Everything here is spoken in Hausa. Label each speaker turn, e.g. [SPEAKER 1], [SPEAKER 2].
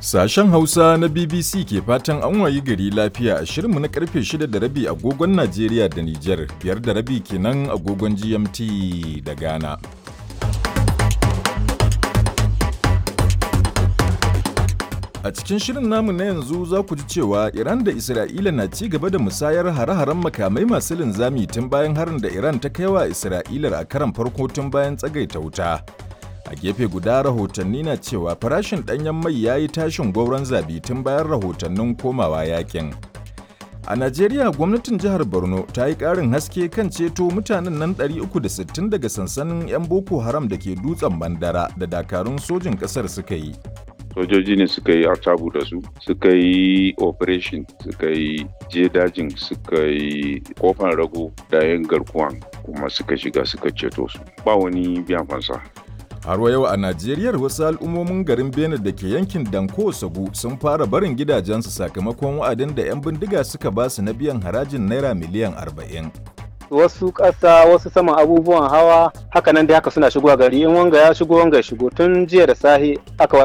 [SPEAKER 1] Sashen Hausa na BBC ke fatan an wayi gari lafiya a shirinmu na karfe 6 da rabi agogon Najeriya da Nijar, biyar da rabi kenan agogon GMT da Ghana. A cikin shirin namu na yanzu za ku ji cewa Iran da Isra'ila na ci gaba da musayar hare-haren makamai masu linzami tun bayan harin da Iran ta kai wa Isra'ilar a karan farko tun bayan tsagaita wuta. A gefe guda rahotanni na cewa farashin ɗanyen mai ya yi tashin gwauron zabi tun bayan rahotannin komawa yakin. A Najeriya gwamnatin jihar Borno ta yi ƙarin haske kan ceto mutanen nan 360 daga sansanin 'yan Boko Haram da ke dutsen Bandara da dakarun sojin ƙasar suka yi.
[SPEAKER 2] sojoji ne suka yi artabu da su suka yi operation suka yi je dajin suka yi kofan rago da yin garkuwan kuma suka shiga suka ceto su ba wani biyan fansa
[SPEAKER 1] Har wa yau a Najeriya wasu al'ummomin garin Benin da ke yankin Danko Sagu sun fara barin gidajensu sakamakon wa'adin da 'yan bindiga suka ba su na biyan harajin naira miliyan 40.
[SPEAKER 3] wasu ƙasa wasu saman abubuwan hawa haka nan dai haka suna shigowa gari in wanga ya shigo wanga ya shigo tun jiya da sahi aka